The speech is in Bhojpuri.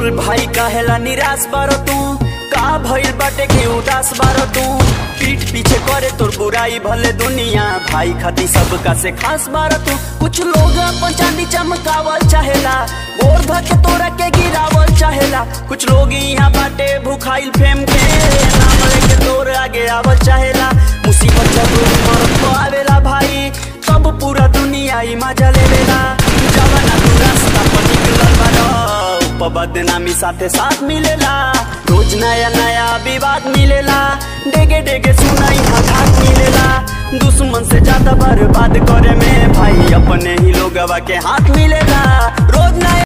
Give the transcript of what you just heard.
बोल भाई काहेला निराश बारो तू का भइल बाटे के उदास बारो तू पीठ पीछे करे तोर बुराई भले दुनिया भाई खाती सबका से खास बारो तू कुछ लोग अपन चांदी चमकावल चाहेला गोर धके तोरा के गिरावल चाहेला कुछ लोग यहाँ बाटे भूखाइल फेम के नाम लेके तोर आगे आवल चाहेला मुसीबत जब मरत तो आवेला भाई तब पूरा दुनिया ही मजा लेवेला जवाना तू रास्ता पर निकलल बारो ऊपर बदनामी साथे साथ मिलेला रोज नया नया विवाद मिलेला डेगे डेगे सुनाई घाट मिलेला दुश्मन से ज्यादा बर्बाद करे में भाई अपने ही लोगवा के हाथ मिलेला रोज नया